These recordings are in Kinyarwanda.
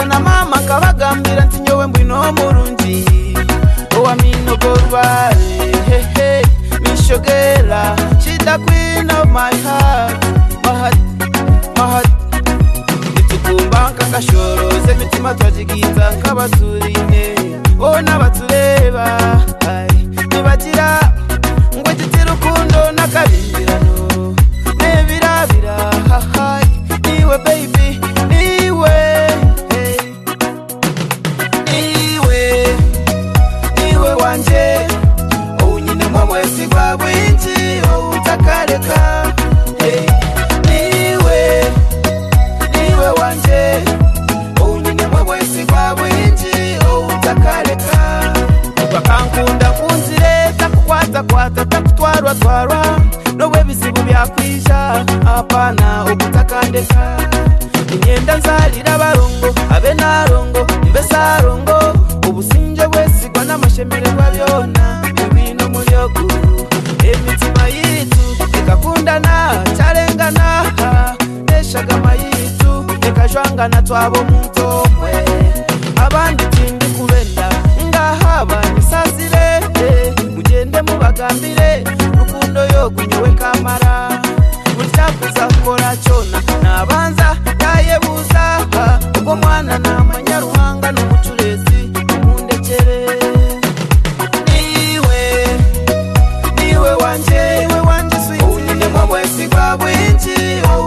na mama akabagambira ati nyowe ngwino murungi owaminoborwaye hehe mishogera shida queen of my heart mahat mahat itukumbaka kashoroze mitima twajigiza nk'abaturine wowe n'abatureba Ai, nibagira ngo igiti rukundo n'akabimbirano nebirabira hahai niwe baby niwe hey. niwe niwe wanje unyinemo mwesigwa bwinshi utakareka hey. niwe niwe wanje unyinemo mwesigwa bwinshi utakareka ukankunda kunzireta kukwatakwata takutwarwa twarwa nowe bizibu byakwisha apana ugutakandeka imyenda nzarira abarongo abe narongo mbesarongo ubusinje bwesigwa n'amashemererwa byona ibintu mu byoguru imitima yitu ikakundana cyarengana neshagama yitu ikajwangana twabo muntomwe abandi tindi kubenda ngaha banisazire mugende mubagambire rukundo yogunyowe kamara burya kuzakora cyona nabanza yayebuza ubwo mwana ni amanyaruhanga n'umucurezi mundekere niwe niwe wanje niwe wanje unyinemo bwesigwa bwinshi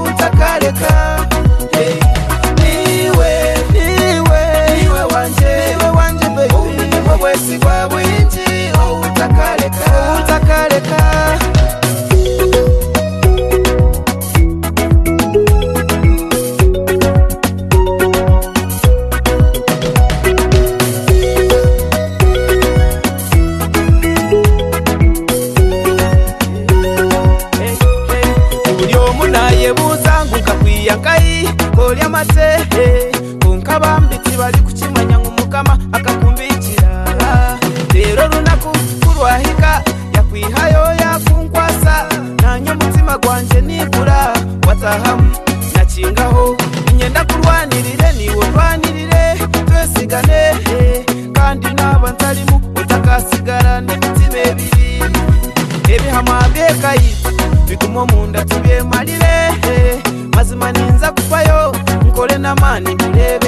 utakareka Hey. niwe niwe niwe wanje niwe wanje baby unyinemo bwesigwa bwinshi utakareka utakareka uburyo munaye buzanguka kwiyakayi kori amatehe kunkabambitsi bari kukimanya nk'umukama akakumbikira rero runaku kurwahika yakwihayo yakunkwasa nanya umutima gwanjye nibura watahamu nakingaho inyenda kurwanirire niwe rwanirire twesigane kandi naba ntarimo utakasigara n'imitima ebiri ebihama byekayitu biguma munda tubyemalire mazima ninza kufayo nkole namani birebe